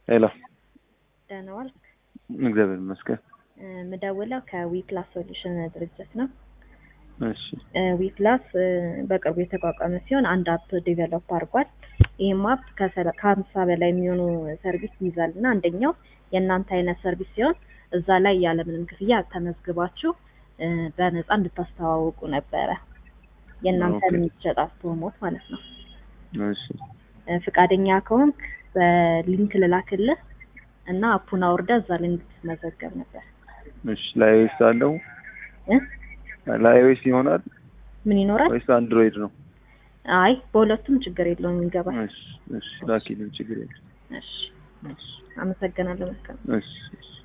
ሄሎ፣ ደህና ዋልክ? እግዚአብሔር ይመስገን። ምደውለው ከዊክላስ ሶሉሽን ድርጅት ነው። እሺ፣ ዊክላስ በቅርቡ የተቋቋመ ሲሆን አንድ አፕ ዴቨሎፕ አድርጓል። ይህም አፕ ከሀምሳ በላይ የሚሆኑ ሰርቪስ ይይዛል እና አንደኛው የእናንተ አይነት ሰርቪስ ሲሆን እዛ ላይ ያለምንም ክፍያ ተመዝግባችሁ በነፃ እንድታስተዋውቁ ነበረ። የእናንተ ኦኬ። የሚሸጥ ፕሮሞት ማለት ነው። እሺ፣ ፍቃደኛ ከሆንክ በሊንክ ልላክልህ እና አፑን አውርደህ እዛ ላይ እንድትመዘገብ ነበር እሺ። ለአይኦኤስ አለው እ? ለአይኦኤስ ይሆናል ምን ይኖራል? ወይስ አንድሮይድ ነው? አይ በሁለቱም ችግር የለውም ይገባል። እሺ፣ እሺ። ላኪልኝ፣ ችግር የለም። እሺ እሺ፣ አመሰግናለሁ። መልካም እሺ፣ እሺ።